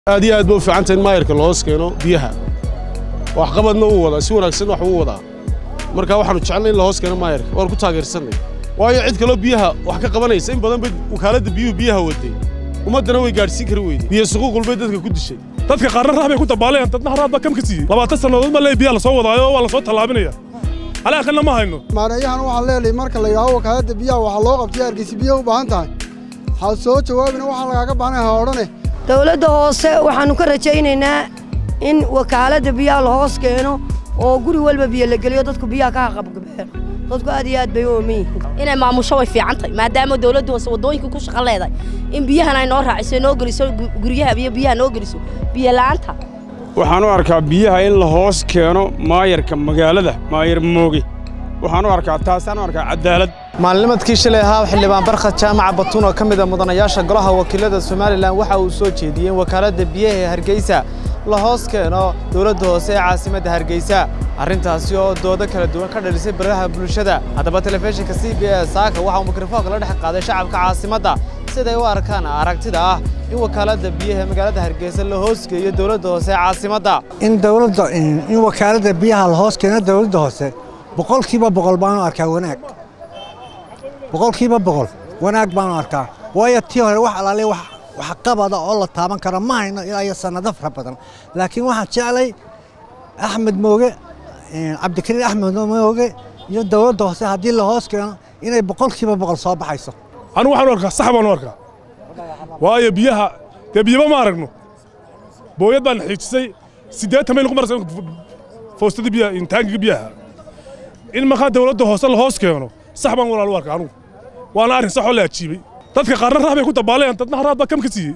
aad iyo aad ba u fiicanta in maayarka loos keeno biyaha waxqabadna uu wadaa si wanaagsan wax uu wadaa marka waxaanu jecelnay in la hoos keeno maayarka waan ku taageersannay waayo cid kaloo biyaha wax ka qabanaysa in badan bay wakaaladda biyuhu biyaha waday ummaddana way gaadhsiin kari weyday biyo suquuqul bay dadka ku dishay dadka qaarna rax bay ku dabaaleen dadna haraad baa kam ka siiyey labaatan sannadood ma lee biyaa lasoo wadaayo waa lasoo tallaabinaya alaaqana ma hayno maareeyahan waxaan leelahay marka la yidhaaho wakaaladda biyaha waxaa loo qabtay hargeysa biyaha u baahan tahay ha soo jawaabina waxaa lagaaga baahnay ha odhane dowladda hoose waxaannu ka rajaynaynaa in wakaaladda biyaha la hoos keeno oo guri walba biyo la geliyo dadku biyaha ka haqabgabeen dadku aad iyo aad bay u ooman yihiin inay maamusho way fiican tahay maadaama dowladda hoose waddooyinka ku shaqo leedahay in biyahan ay noo raaciso noo geliso guryaha iyo biyaha noo geliso biyo la'aanta waxaan u arkaa biyaha in la hoos keeno maayarka magaalada maayar mooge waxaan u arkaa taasaan u arkaa cadaalad maalnimadkii shalay ahaa xildhibaan barkhad jaamaca batuun oo ka mid a mudanayaasha golaha wakiilada somalilan waxa uu soo jeediyey in wakaaladda biyaha ee hargeysa la hoos keeno dowladda hoose ee caasimadda hargeysa arrintaasi oo doodo kala duwan ka dhalisay baraha bulshada haddaba telefishinka c b s saaka waxa uu mikrofoonka la dhex qaaday shacabka caasimadda siday u arkaan aragtida ah in wakaaladda biyaha ee magaalada hargeysa la hoos geeyo dowladda hoose ee caasimadda in dowladda in wakaaladda biyaha la hoos keeno dowladda hoose boqolkiiba boqol baanu arkaa wanaag boqolkiiba boqol wanaag baanu arkaa waayo tii hore wax alaale wax qabada oo la taaban karo ma hayno ilaa iyo sannado fara badan laakiin waxaan jeclay axmed mooge cabdikariin axmed mooge iyo dowladda hoose haddii la hoos keeno inay boqolkiiba boqol soo baxayso anigu waxaan u arkaa sax baan u arkaa waayo biyaha dee biyaba ma aragno booyad baan xiijisay siddeetan mayl ku maraysa foostadii biyaha taangiga biyaha in markaa dowladda hoose la hoos keeno sax baan walaal u arkaa anugu waana arrin sax oo la ajiibay dadka qaarna rax bay ku dabaaleen dadna haraad baa kam ka siiyey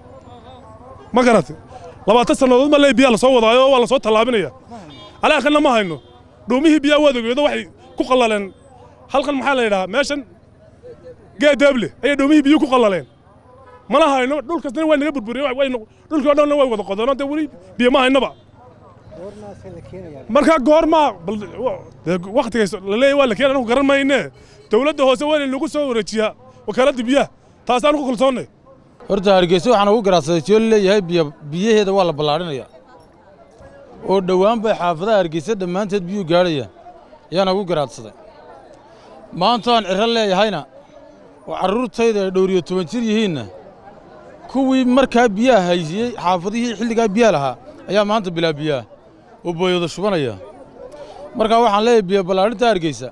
ma garate labaatan sannadood ma lee biyaa lasoo wadaayo waa lasoo tallaabinaya alaaqana ma hayno dhuumihii biyaa waad ogeedo waxay ku qallaleen halkan maxaa la yidhahaa meeshan geedaable ayay dhuumihii biyu ku qallaleen mana hayno dhulkasna waa naga burburiyeen dhulkii o dhanna way wada qodeenoo dee weli biyo ma haynaba markaa goormaa wakhtigays laleeyahy waa la keenay anagu garan mayne dowladda hoose waa in lagu soo wareejiyaa wakaaladda biyaha taasaan ku kalsoonnay horta hargeysa waxaan ugu garaadsaday tiyoo leeyahay biyaheeda waa la ballaadhinaya oo dhowaan bay xaafadaha hargeysa dhammaanteed biyuu gaadhaya ayaana ugu garaadsaday maantaan cirro leeyahayna oo carruurtayda ay dhowriyo toban jir yihiinna kuwii markaa biyaha haysiyey xaafadihii xilligaa biyaha lahaa ayaa maanta bilaa biyaha oo booyada shubanaya markaa waxaan leeyahay biyo ballaadhinta hargeysa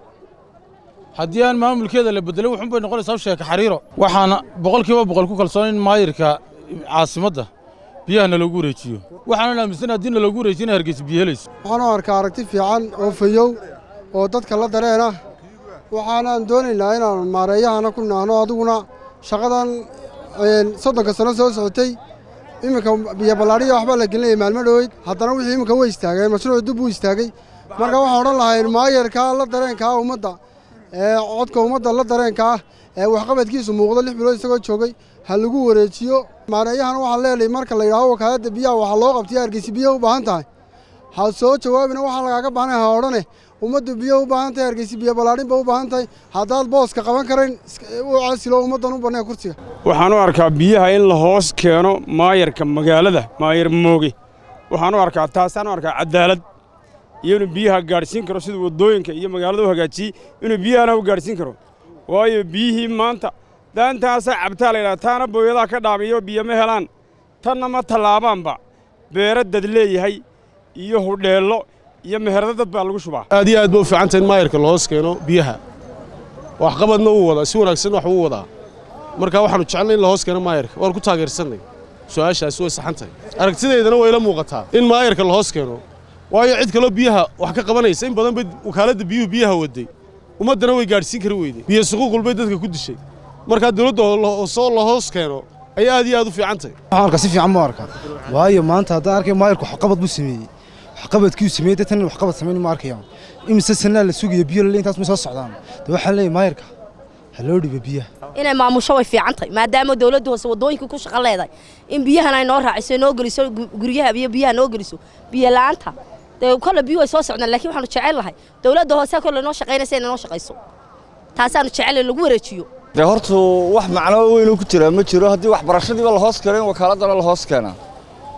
haddii aan maamulkeeda la beddelay wuxuun bay noqonaysaa sheeka xariiro waxaana boqolkiiba boqol ku kalsoon in maayirka caasimadda biyaha naloogu wareejiyo waxaanan aaminsan haddii naloogu wareejiyo inay hargeysa biyo helayso waxaan u arkaa aragti fiican oo fayow oo dadka la dareena waxaanaan doonaynaa inaanu maareeyahana ku naahno adiguna shaqadan soddonka sano soo socotay iminka biyo ballaadhiya waxbaa la gelinaya maalmo dhoweyd haddana wixii iminka way istaageen mashruuc dib uu istaagay marka waxaan odhan lahayn maayarka la dareenkaa ummadda ee codka ummadda la dareenkaa ee waxqabadkiisu muuqdo lix bilood isagoo joogay ha lagu wareejiyo maareeyahan waxaan leelahay marka la yidhaaho wakaaladda biyaha waxaa loo qabtay hargeysa biyaha u baahan tahay ha soo jawaabina waxaa lagaaga baahnay ha odhane ummaddu biyo u baahan tahay hargeysa biyo ballaadhin ba u baahan tahay haddaad booska qaban karayn u casilo ummaddan u bannee kursiga waxaan u arkaa biyaha in la hoos keeno maayarka magaalada maayar mooge waxaan u arkaa taasaan u arkaa cadaalad iyo inuu biyaha gaadhsiin karo siduu waddooyinka iyo magaalada u hagaajiyey inuu biyahana u gaadhsiin karo waayo biyihii maanta daantaasa cabtaa la yidhaha taana booyadaha ka dhaamiyo biyo ma helaan tanna ma tallaabaanba beero dad leeyahay iyo hudheello iyo meherado dad baa lagu shubaa aad iyo aad ba u fiicanta in maayarka la hoos keeno biyaha waxqabadna uu wadaa si wanaagsan wax uu wadaa marka waxaanu jecelnay in la hoos keeno maayarka waan ku taageersannay su'aashaasi way saxan tahay aragtidaydana way la muuqataa in maayarka la hoos keeno waayo cid kaloo biyaha wax ka qabanaysa in badan bay wakaaladda biyuhu biyaha waday ummaddana way gaadhsiin kari weyday biyo suquuqul bay dadka ku dishay markaa dowladda hoosoo la hoos keeno ayay aad iyo aad u fiican tahay waxaan arkaa si fiican ma arkaa waayo maanta haddaan arkay maayarku waxqabad buu sameeyey waxqabadkiiu sameeyey dadkan in waxqabad samayn ma arkayaan imise sanaa la sugayo biyo lale intaas ma soo socdaan de waxaan leeyahay maayarka ha loo dhibo biyaha inay maamusho way fiican tahay maadaama dowladda hoose waddooyinka ku shaqo leedahay in biyahan ay noo raaciso noo geliso guryaha iyo biyaha noo geliso biyo la'aanta dee kolle biyuhu way soo socdaan laakiin waxaanu jecel lahay dowladda hoose kolle noo shaqaynaysa inay noo shaqayso taasaanu jecel lagu wareejiyo dee hortu wax macno weynuu ku jiraa ma jiro haddii waxbarashadiiba la hoos keeno in wakaaladana la hoos keenaa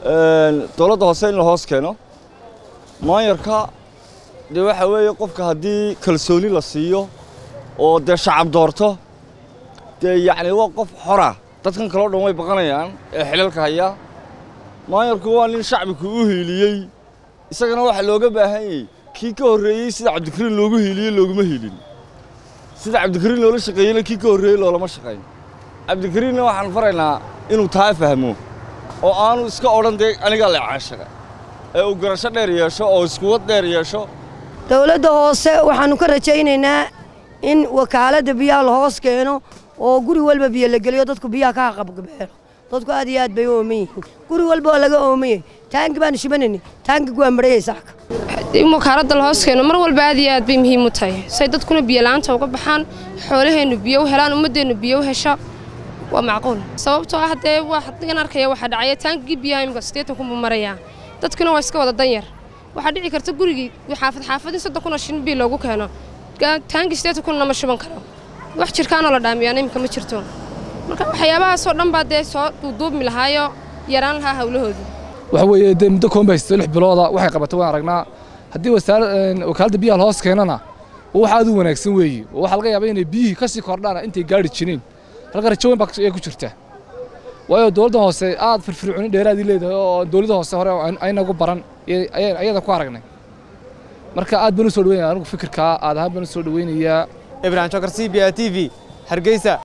dowladda hoose in la hoos keeno maayarka dee waxa weeye qofka haddii kalsooni la siiyo oo dee shacab doorto dee yacni waa qof xora dadkan kaleo dhan way baqanayaan ee xilalka haya maayarku waa nin shacbiku u hiiliyey isagana waxaa looga baahan yahay kii ka horreeyey sida cabdikariin loogu hiiliyey looguma hiilin sida cabdikariin loola shaqeeyeyna kii ka horreeyey loolama shaqayn cabdikariinna waxaan faraynaa inuu taa fahmo oo aanu iska odhan dee anigaa leecaanshaga ee uu garasho dheer yeesho oo iskuwad dheer yeesho dowladda hoose waxaannu ka rajaynaynaa in wakaaladda biyaha la hoos keeno oo guri walba biyo la geliyo dadku biyaha ka haqabgabeelo dadku aad iyo aad bay u ooman yihiin guri walba oo laga oomayey taangi baanu shibanayni taangigu waa marayay saaka in wakaaladda la hoos keeno mar walba aad iyo aad bay muhiim u tahay say dadkuna biyo la'aanta uga baxaan xoolaheennu biyo u helaan ummaddeennu biyo u hesho waa macquul sababtoo ah dee waxaan arkaya waxaa dhacaya taangigii biyaha imika siddeetan kun buu marayaa dadkuna waa iska wada danyar waxaa dhici karta gurigii xaafad xaafadii soddon kun oo shin biyo loogu keeno taangi siddeetan kunna ma shuban karo wax jirkaanoo la dhaamiyaan imika ma jirto marka waxyaabahaasoo dhan baa dee soo duuduubmi lahaayo yaraan lahaa hawlahoodu waxa weeye dee muddo koon bay haystay lix bilooda waxay qabatay waan aragnaa haddii wakaaladda biyaha la hoos keenana wax aad u wanaagsan weeye oo waxaa laga yaabaa inay biyihii ka sii kordhaan intay gaari jireen halka rajo weyn baa ku jirta waayo dowladda hoose aad firfircooni dheeraadii leedahay oo dowladda hoose hore aynagu baran ayada ku aragnay marka aad baan u soo dhaweynaya anigu fikirkaa aad ahaan baan u soo dhaweynayaa ibrahim jokar c b a t v hargeysa